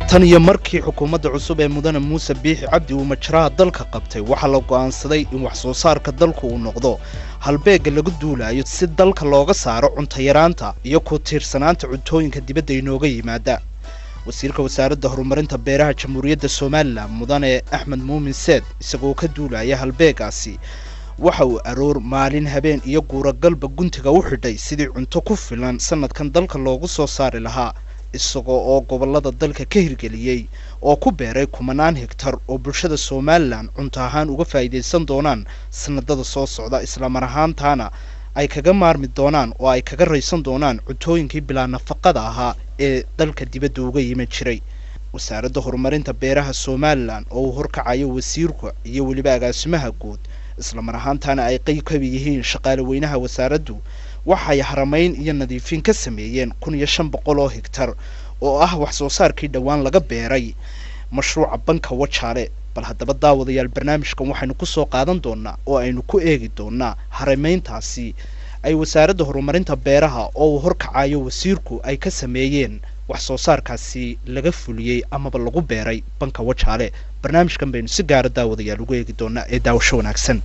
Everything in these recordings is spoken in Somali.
tan iyo markii xukuumadda cusub ee mudane muuse biixi cabdi uu majraha dalka qabtay waxaa la go'aansaday in wax soo saarka dalku uu noqdo halbeegga lagu duulayo si dalka looga saaro cuntayaraanta iyo ku tiirsanaanta cuntooyinka dibadda inooga yimaada wasiirka wasaaradda horumarinta beeraha jamhuuriyadda somalilan mudane axmed muumin seed isagoo ka duulaya halbeegaasi waxa uu aroor maalin habeen iyo guuragalba guntiga u xidhay sidii cunto ku filan sanadkan dalka loogu soo saari lahaa isagoo oo gobollada dalka ka hirgeliyey oo ku beeray kumanaan hegtar oo bulshada somalilan cunto ahaan uga faa'iidaysan doonaan sanadada soo socda islamar ahaantaana ay kaga maarmi doonaan oo ay kaga raysan doonaan cuntooyinkii bilaa nafaqada ahaa ee dalka dibadda uga yiman jiray wasaaradda horumarinta beeraha somalilan oo uu horkacayo wasiirka iyo weliba agaasimaha guud islamar ahaantaana ay qeyb ka yihiin shaqaale weynaha wasaaraddu waxay haramayn iyo nadiifin ka sameeyeen kun iyo shan boqol oo hegtar oo ah wax soo saarkii dhowaan laga beeray mashruuca banka wajaale bal haddaba daawadayaal barnaamijkan waxaynu ku soo qaadan doonaa oo aynu ku eegi doonaa haramayntaasi ay wasaaradda horumarinta beeraha oo uu horkacayo wasiirku ay ka sameeyeen wax soo saarkaasi laga fuliyey amaba lagu beeray banka wajaale barnaamijkan baynu si gaara daawadayaal ugu eegi doonaa ee daawasho wanaagsan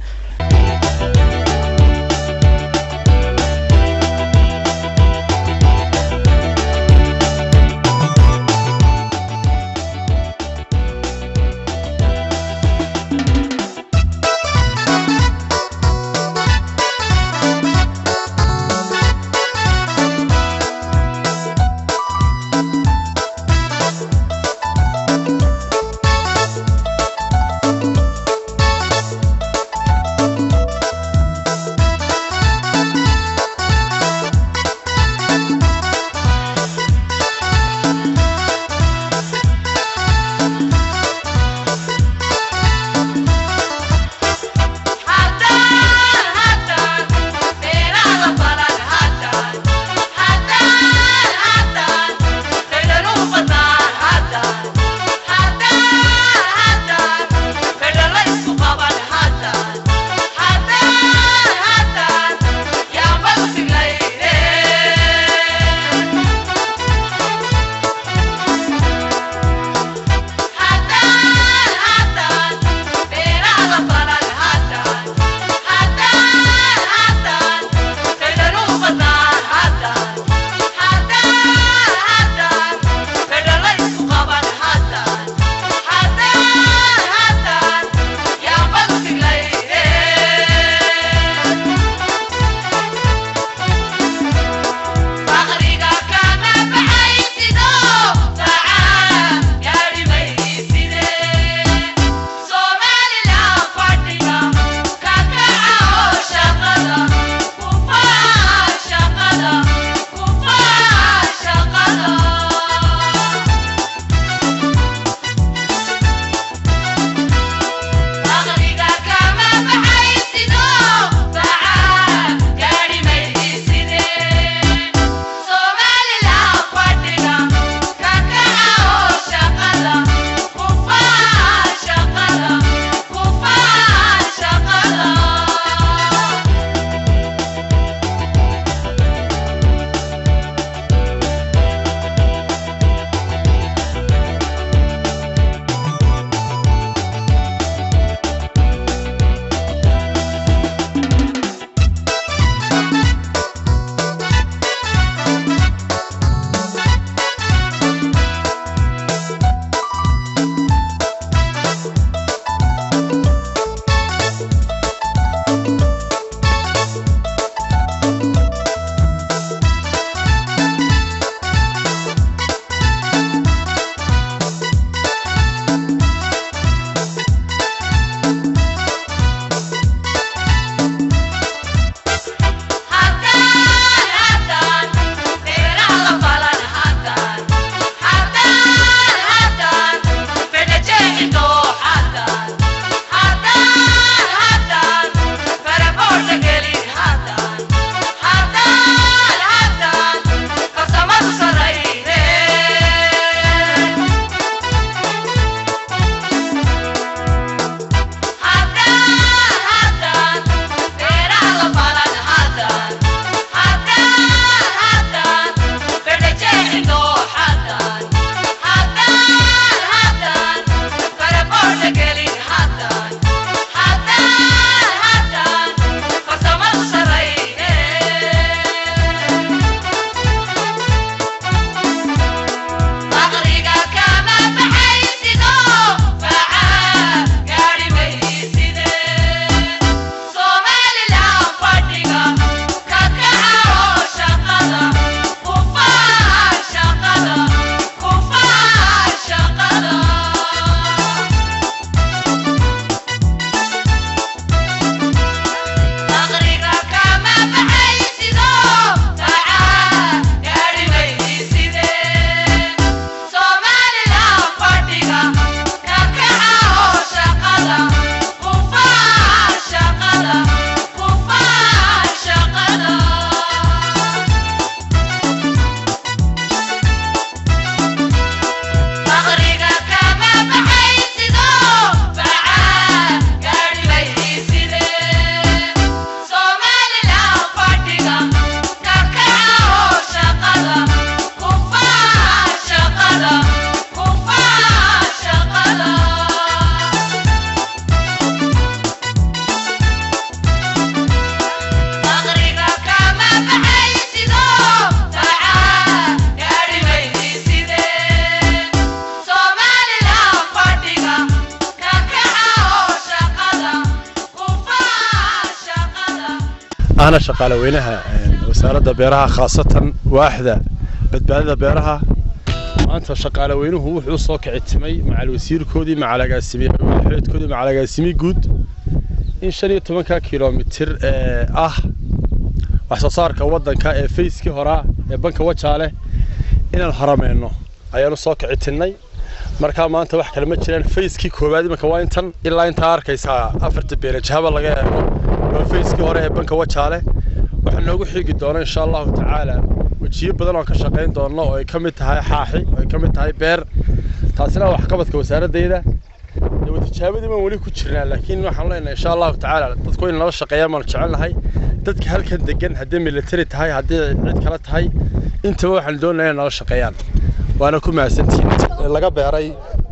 ahna shaqaale weynaha wasaaradda beeraha khaasatan waaxda badbaadada beeraha maanta shaqaale weynuhu wuxuu soo kicitimay macal wasiirkoodii macal agaasimiyeedkoodii macal agaasimi guud in shan iyo tobanka kilomitir ee ah wax soo saarka waddanka ee fayskii horaa ee banka wajaale inaan horameyno ayaanu soo kicitinnay markaa maanta wax kale ma jiraan fayskii koowaad imanka waa intan ilaa intaa arkaysaa afarta beerajahaba laga eego waa fayskii hore ee banka wajaale waxaa noogu xigi doona insha allahu tacaala wejiyo badan oon ka shaqayn doonno oo ay ka mid tahay xaaxi oo ay ka mid tahay beer taasina waa waxqabadka wasaaradayda dee tijaabadii baan weli ku jirnaa laakiin waxaan leenahay insha allahu tacaala dadku in nala shaqeeyaan baanu jecelnahay dadka halkan degan haddii military tahay haddii cid kale tahay intaba waxaan doonaya in nala shaqeeyaan waana ku mahadsantihiin laga beeray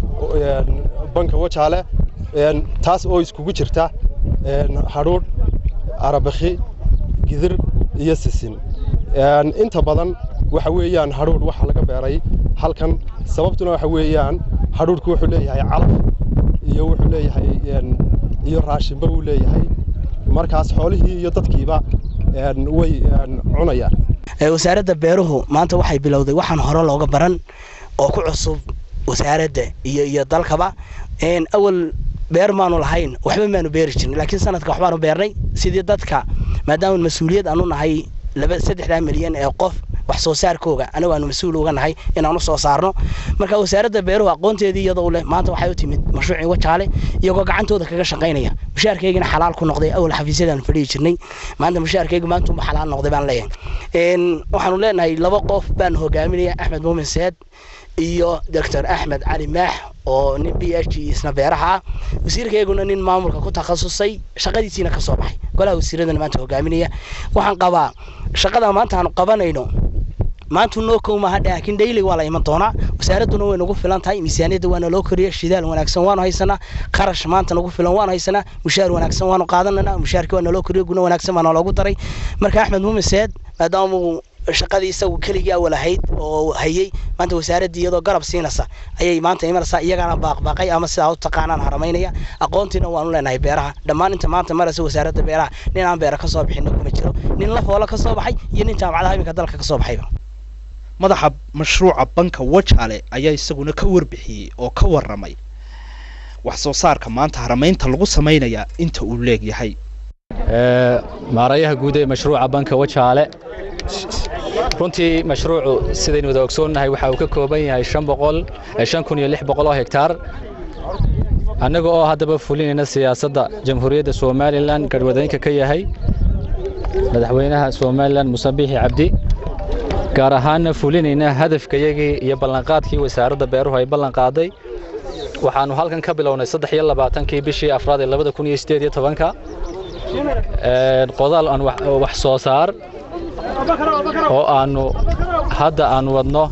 banka wajaale taas oo iskugu jirta hadhuudh arabakhi gidir iyo sisin inta badan waxa weeyaan hadhuudh waxa laga beeray halkan sababtuna waxa weeyaan hadhuudhku wuxuu leeyahay calaf iyo wuxuu leeyahay iyo raashinba uu leeyahay markaas xoolihii iyo dadkiiba way cunayaan wasaaradda beeruhu maanta waxay bilowday waxaan hore looga baran oo ku cusub wasaaradda iyo iyo dalkaba awal beer maanu lahayn waxba maanu beeri jirin laakiin sanadka waxbaanu beernay sidii dadka maadaama mas-uuliyad aanu nahay laba saddexdaa milyan ee qof wax soo saarkooga anagu aanu mas-uul uga nahay inaanu soo saarno marka wasaaradda beeruhu aqoonteedii iyadoo leh maanta waxay u timid mashruucii wajaale iyagoo gacantooda kaga shaqaynaya mushaarkaygina xalaal ku noqday awal xafiisyadaanu fadhiyi jirnay maanta mushaarkaygu maanta uma xalaal noqday baan leeyahay waxaanu leenahay laba qof baan hogaaminaya axmed muumin seed iyo doctor axmed cali maax oo nin b h isna beeraha ah wasiirkayguna nin maamulka ku takhasusay shaqadiisiina ka soo baxay golaha wasiiradana maanta hogaaminaya waxaan qabaa shaqada maanta aanu qabanayno maanta noo kow maaha laakiin daily waa la iman doonaa wasaaradduna way nagu filan tahay miisaaniyadda waana loo koriya shidaal wanaagsan waanu haysanaa qarash maanta nagu filan waanu haysanaa mushaar wanaagsan waanu qaadananaa mushaarkii waa naloo koriya guna wanaagsan baa naloogu daray marka axmed muumin seed maadaama uu shaqadii isagu keligii awal ahayd oo hayey maanta wasaaraddii iyadoo garab siinaysa ayay maanta imanaysaa iyagana baaqbaaqay ama sidaa u taqaanaan haramaynaya aqoontiina waanu leenahay beeraha dhammaan inta maanta maraysa wasaaradda beeraha nin aan beera ka soo bixinna kuma jiro nin lafoola ka soo baxay iyo nin jaamacadaha iminka dalka ka soo baxayba madaxa mashruuca banka wajaale ayaa isaguna ka warbixiyey oo ka warramay wax soo saarka maanta haramaynta lagu samaynayaa inta uu leegyahay maarayaha guud ee mashruuca banka wajaale runtii mashruucu sidaynu wada ogsoonnahay waxa uu ka kooban yahay shan kun iyo lix boqol oo hektaar annaga oo haddaba fulinayna siyaasadda jamhuuriyadda somalilan garhwadeenka ka yahay madaxweynaha somalilan muse biixi cabdi gaar ahaanna fulinayna hadafkayagii iyo ballanqaadkii wasaaradda beeruhu ay ballanqaaday waxaannu halkan ka bilownay saddex iyo labaatankii bishii afraad ee labada kun iyo siddeed iyo tobanka qodaal aan wax soo saar oo aannu hadda aan wadno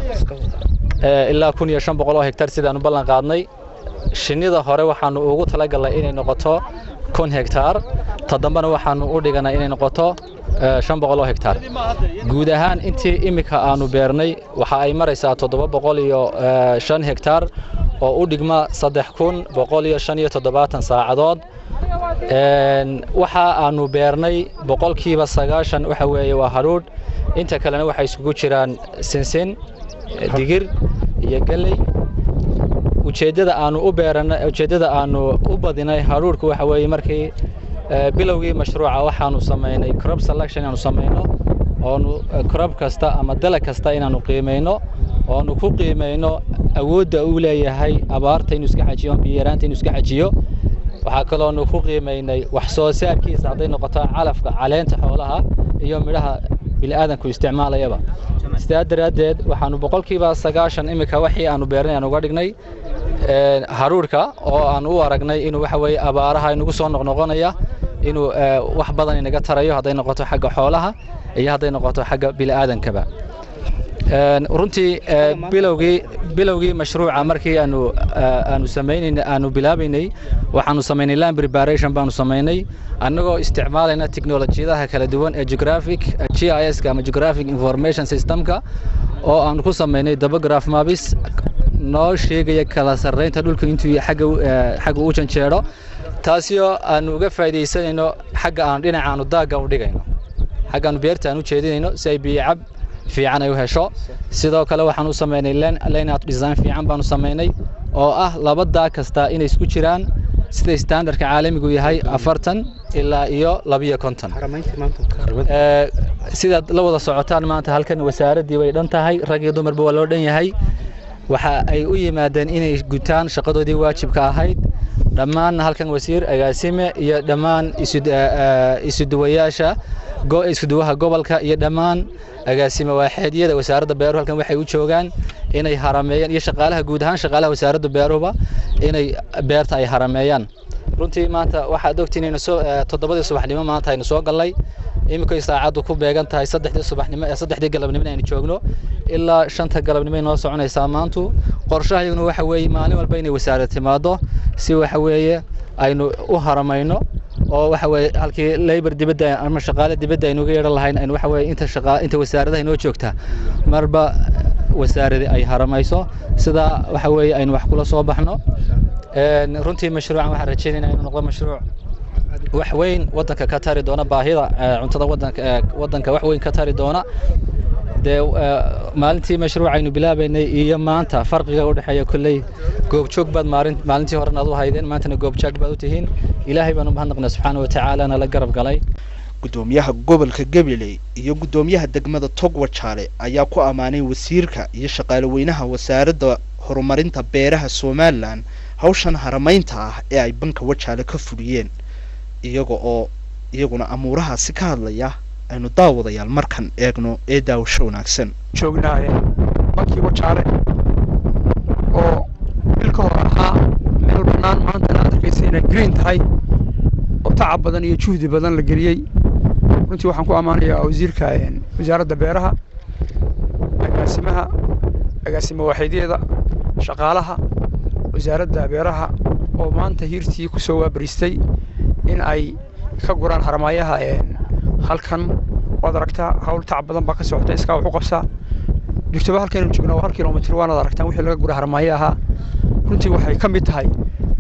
ilaa kun iyo shan boqol oo hektar sidaannu ballan qaadnay shinnida hore waxaannu ugu talagalnay inay noqoto kun hektaar ta dambena waxaannu u dhiganay inay noqoto shan boqol oo hektaar guud ahaan intii iminka aannu beernay waxa ay maraysaa toddoba boqol iyo shan hektaar oo u dhigma saddex kun boqol iyo shan iyo toddobaatan saacadood waxa aannu beernay boqolkiiba sagaashan waxa weeye waa hadhuudh inta kalena waxay isugu jiraan sinsin digir iyo galley ujeeddada aannu u beeranay ujeeddada aannu u badinay hadhuudhku waxa weeye markii bilowgii mashruuca waxaannu samaynay crop selection inaannu samayno oonu crop kasta ama dalag kasta inaannu qiimayno oonu ku qiimayno awoodda uu leeyahay abaarta inuu iska xajiyo biyaraanta inuu iska xajiyo waxaa kaloonu ku qiimaynay wax soo saarkiisa hadday noqoto calafka caleenta xoolaha iyo midhaha bilaadanku isticmaalayaba sidaa daraaddeed waxaanu boqolkiiba sagaashan iminka wixii aanu beernay aan uga dhignay haruurka oo aan u aragnay inuu waxa weeye abaaraha inagu soo noqnoqonaya inuu wax badan inaga tarayo hadday noqoto xagga xoolaha iyo hadday noqoto xagga bila'aadankaba runtii bilowgii bilowgii mashruuca markii aanu aanu samaynaynay aanu bilaabaynay waxaanu samaynay land preparation baanu samaynay annagoo isticmaalayna teknolojiyadaha kala duwan ee geographic g i s ka ama geographic information systemka oo aanu ku samaynay dabograph mabis noo sheegaya kala sarraynta dhulka intuu xagga xagga u janjeero taasi oo aanu uga faa'iidaysanayno xagga aanu dhinacaanu daagga u dhigayno xaggaanu beerta aan u jeedinayno si ay biyo cab fiican ay u hesho sidoo kale waxaan u samaynay layout design fiican baanu samaynay oo ah laba daa kasta inay isku jiraan sida standardka caalamigu yahay afartan ilaa iyo labiyo konton sidaad la wada socotaan maanta halkan wasaaraddii way dhan tahay rag iyo dumarba waa loo dhan yahay waxa ay u yimaadeen inay gutaan shaqadoodii waajibka ahayd dhammaan halkan wasiir agaasime iyo dhammaan isuduwayaasha isuduwaha gobolka iyo dhammaan agaasime waaxeedyada wasaaradda beeruhu halkan waxay u joogaan inay harameeyaan iyo shaqaalaha guud ahaan shaqaalaha wasaaradda beeruhuba inay beerta ay harameeyaan runtii maanta waxaad ogtiin inaynu soo toddobadii subaxnimo maanta aynu soo gallay iminkay saacaddu ku beegan tahay saddexdii subaxnimo ee saddexdii galabnimo aynu joogno ilaa shanta galabnimo ay noo soconaysaa maantu qorshahayaguna waxa weeye maalin walba inay wasaarad timaado si waxa weeye aynu u haramayno oo waxa weeye halkii labor dibadda ama shaqaale dibadda aynu uga yeedhan lahayn aynu waxa weeye inta shaqa inta wasaaradaha inoo joogta marba wasaaradi ay haramayso sidaa waxa weeye aynu wax kula soo baxno runtii mashruucan waxaan rajaynaynaa inuu noqdo mashruuc wax weyn waddanka ka tari doona baahida cuntada waddanka waddanka wax weyn ka tari doona dee maalintii mashruucaynu bilaabaynay iyo maanta farqiga u dhexeeya kolley goobjoog baad maalin maalintii horena aad u haydeen maantana goobjoog baad u tihiin ilaahay baanu mahadnaqnay subxaana watacaala nala garab galay gudoomiyaha gobolka gabiley iyo gudoomiyaha degmada togwajaale ayaa ku ammaanay wasiirka iyo shaqaale weynaha wasaaradda horumarinta beeraha somalilan hawshan haramaynta ah ee ay banka wajaale ka fuliyeen iyaga oo iyaguna amuurahaasi ka hadlaya aynu daawadayaal markan eegno ee daawasho wanaagsan joognaaye bankii wajaale oo bil ka hor ahaa meel bannaan maantana aad arkaysa inay green tahay oo tacab badan iyo juhdi badan la geliyey runtii waxaan ku ammaanayaa wasiirka wasaaradda beeraha agaasimaha agaasimo waaxidyada shaqaalaha wasaaradda beeraha oo maanta hiirtii ku soo waabariistay in ay ka guraan haramaayaha halkan waad aragtaa hawl tacab badan baa ka socota iskaa wax u qabsaa joogtaba halkaynu joognaa waa hal kilomitr waanaad aragtaan wixii laga gura haramaaye ahaa runtii waxay ka mid tahay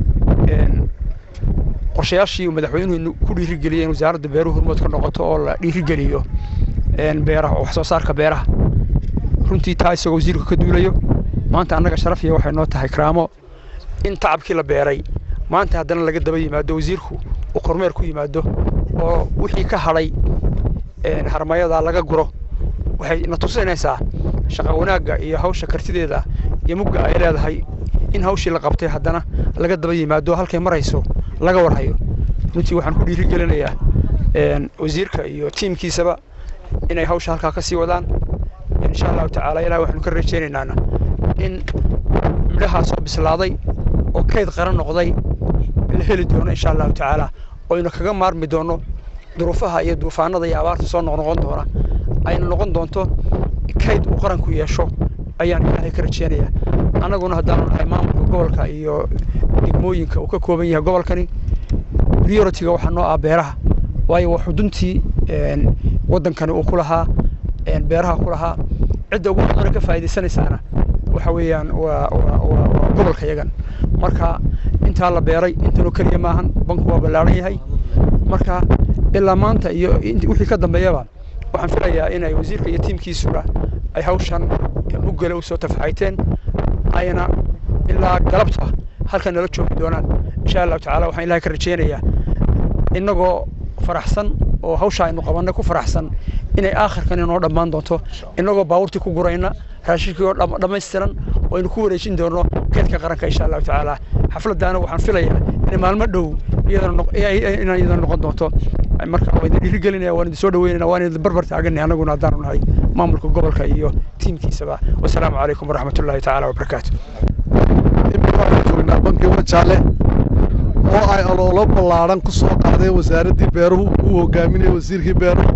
qorshayaashii uu madaxweynuhu ku dhiirigeliyey in wasaaradda beeruhu hormood ka noqoto oo la dhiirigeliyo beeraha wax soo saarka beeraha runtii taa isagoo wasiirku ka duulayo maanta annaga sharafiya waxay noo tahay karaamo in tacabkii la beeray maanta haddana laga daba yimaado wasiirku uu kormeer ku yimaado oo wixii ka hadhay harmayadaa laga guro waxay na tusinaysaa shaqa wanaagga iyo hawsha kartideeda iyo mugga ay leedahay in hawshii la qabtay haddana laga daba yimaado halkay marayso laga warhayo runtii waxaan ku dhiirigelinayaa wasiirka iyo tiimkiisaba inay hawsha halkaa ka sii wadaan insha allahu tacaala ilaah waxaanu ka rajaynaynaa in midhahaa soo bislaaday oo kayd qaran noqday la heli doono insha allahu tacaala oynu kaga maarmi doono duruufaha iyo duufaanada iyo abaarta soo noqnoqon doona aynu noqon doonto kayd uu qaranku yeesho ayaan ilaahay ka rajeynayaa annaguna haddaanu nahay maamulka gobolka iyo degmooyinka uu ka kooban yahay gobolkani prioritiga waxaa noo ah beeraha waayo waa xuduntii waddankani uu ku lahaa beeraha ku lahaa cidda ugu badana ka faa'iidaysanaysaana waxa weeyaan waa waa waa gobolka yagan marka intaa la beeray intanoo keliya maahan banku waa ballaaran yahay marka ilaa maanta iyo wixii ka dambeeyaba waxaan filayaa inay wasiirka iyo tiimkiisuna ay hawshan muggale u soo tafaxayteen ayna ilaa galabta halkan nala joogi doonaan insha allahu tacaala waxaan ilahay ka rajeynayaa innagoo faraxsan oo hawsha aynu qabannay ku faraxsan inay aakhirkan inoo dhammaan doonto innagoo baabuurtii ku gurayna raashinkii oo dhammaystiran oo aynu ku wareejin doono keedka qaranka insha allahu tacaala xafladdaana waxaan filayaa inay maalmo dhow inaan iyadana noqon doonto marka waa idin dhiirigelinaya waan idin soo dhaweynayna waan idin barbar taaganay annaguna haddaanu nahay maamulka gobolka iyo tiimkiisaba wasalaamu calaykum waraxmatullaahi tacaala wabarakaatu waxaan joognaa bankii wajaale oo ay aloolo ballaaran ku soo qaadeen wasaaraddii beeruhu uu hogaaminayay wasiirkii beeruhu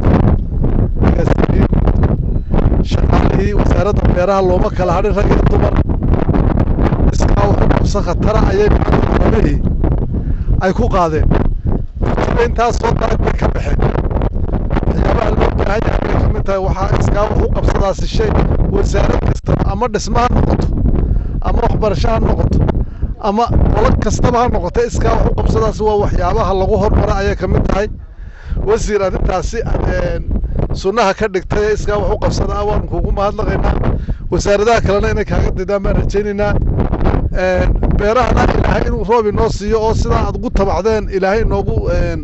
shaqaalihii wasaaradda beeraha looma kala hadhin rag iyo dumar iskaa wuxuu qabsan khatara ayay maanta haramihii ay ku qaadeen runtiiba intaas soo daag bay ka baxeen waxyaabaha loo baahan yahay bay ka mid tahay waxaa iskaa wax u qabsadaasi shay wasaarad kasta ama dhismo ha noqoto ama waxbarasho ha noqoto ama qolo kastaba ha noqoto iskaa wax u qabsadaasi waa waxyaabaha lagu hormaro ayay ka mid tahay wasiir arrintaasi aad sunnaha ka dhigtay ee iskaa wax u qabsada ah waanu kuugu mahadnaqaynaa wasaaradaha kalena inay kaaga daydaan baan rajaynaynaa beerahana ilaahay inuu roob inoo siiyo oo sidaa aad ugu tabacdeen ilaahay inoogu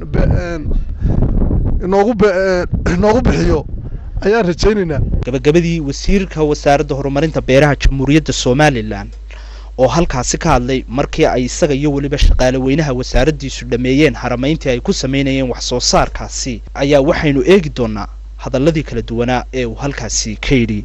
inoogu inoogu bixiyo ayaan rajaynaynaa gabagabadii wasiirka wasaaradda horumarinta beeraha jamhuuriyadda somalilan oo halkaasi ka hadlay markii ay isaga iyo weliba shaqaale weynaha wasaaraddiisu dhammeeyeen haramayntii ay ku samaynayeen wax soo saarkaasi ayaa waxaynu eegi doonaa hadalladii kala duwanaa ee uu halkaasi ka yidhi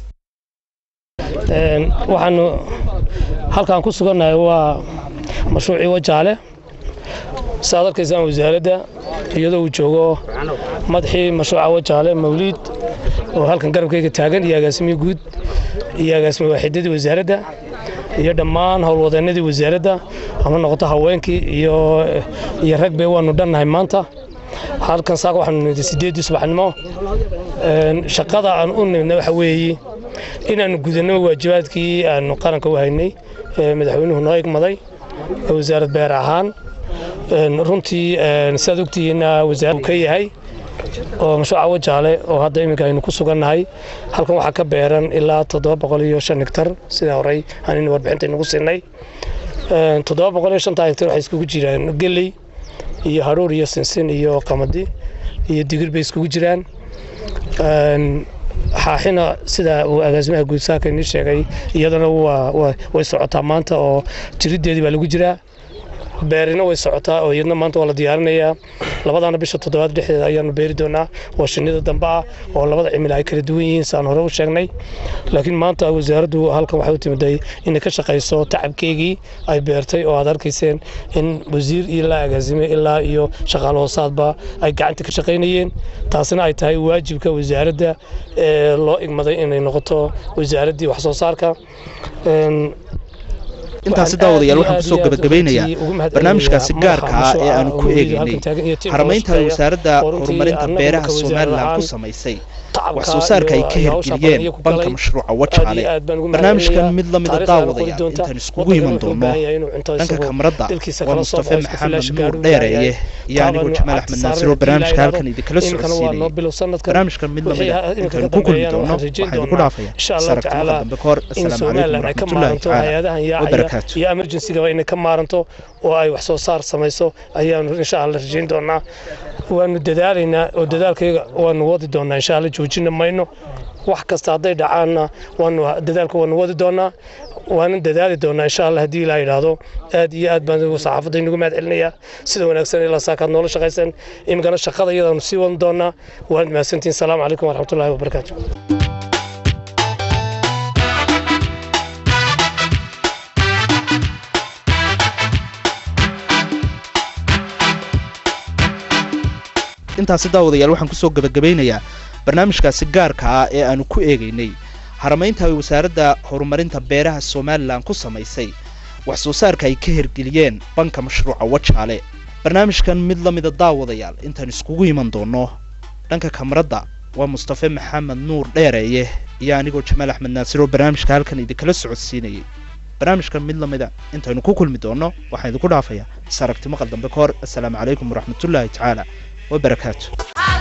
waxaanu halkaan ku sugannahay waa mashruucii wajaale saaad arkaysaan wasaaradda iyadoo uu joogo madaxii mashruuca wajaale mawliid oo halkan garabkayga taagan iyo agaasimihii guud iyo agaasimi waaxidadii wasaaradda iyo dhammaan howlwadeennadii wasaaradda ama noqoto haweenkii iyo iyo ragbe waanu dhannahay maanta halkan saaka waxaanu nimid sideeddii subaxnimo shaqada aan u nimidna waxa weeye inaannu gudanno waajibaadkii aanu qaranka u haynay madaxweynuhu noo igmaday wasaarad beer ahaan runtii siaad ogtihiinna wasaarad ka yahay oo mashruuca wajaale oo hadda iminka aynu ku sugannahay halkan waxaa ka beeran ilaa toddoba boqol iyo shan hektar sidaa horey aanin warbixinta inagu siinay toddoba boqol iyo shanta hektar waxay iskugu jiraan geley iyo haruur iyo sinsin iyo qamadi iyo digir bay iskugu jiraan xaaxina sida uu agaasimaha guud saaka inii sheegay iyadana way socotaa maanta oo jirideedii baa lagu jiraa beerina way socotaa oo iyadna maanta waa la diyaarinayaa labadaana bisha toddobaad dhexdeeda ayaanu beeri doonaa oo shinnida dambe ah oo labada cimila ay kala duwan yihiin saan hore u sheegnay laakiin maanta wasaaraddu halkan waxay u timiday inay ka shaqayso tacabkeygii ay beertay oo aad arkayseen in wasiir ilaa agaasime ilaa iyo shaqaale hoosaadba ay gacanta ka shaqaynayeen taasina ay tahay waajibka wasaaradda ee loo igmaday inay noqoto wasaaraddii wax soo saarka intaasi daawadayaal waxaan kusoo gabagabeynayaa barnaamijkaasi gaarka ah ee aanu ku eegaynay haramaynta wasaaradda horumarinta beeraha somalilan ku samaysay wax soo saarka ay ka hirgeliyeen banka mashruuca wajaale barnaamijkan mid lamida daawadayaal intaan iskugu iman doono dhanka kamarada waa mustafe maxamed nuur dheereeye iyo anigoo jamaal axmed naasir oo barnaamijka halkan idinkala socodsiinayay barnaamijkan mid lamida intaan ku kulmi doono waxaa idinku dhaafaya saragtimada dambe kahor assalaamu calaykum waraxmatullaahi tacaala wabarakaatu iyo emergencygaba inay ka maaranto oo ay wax soo saar samayso ayaanu insha alla rajayn doonaa waanu dadaalaynaa oo dadaalkayga waanu wadi doonaa insha alla joojina mayno wax kasta hadday dhacaanna waanu dadaalka waanu wadi doonaa waanan dadaali doonaa insha alla haddii ilaa yidhaahdo aad iyo aad baan saxaafadda inagu mahad celinayaa sida wanaagsan ilaa saakaad noola shaqaysan iminkana shaqada iyadaanu sii wadan doonaa waanad mahadsantihin salaamu calaykum waraxmatullaahi wabarakaatu intaasi daawadayaal waxaan kusoo gabagabeynayaa barnaamijkaasi gaarka ah ee aanu ku eegaynay haramaynta ay wasaaradda horumarinta beeraha somalilan ku samaysay wax soo saarka ay ka hirgeliyeen banka mashruuca wajaale barnaamijkan mid la mida daawadayaal intaan iskugu iman doono dhanka kamarada waa mustafe maxamed nuur dheereeye iyo anigoo jamaal axmed naasir oo barnaamijka halkan idinkala socodsiinayay barnaamijkan mid lamida intaynu ku kulmi doono waxaan idinku dhaafayaa is aragti maqal dambe ka hor assalaamu calaykum waraxmatullaahi tacaala wabarakaatu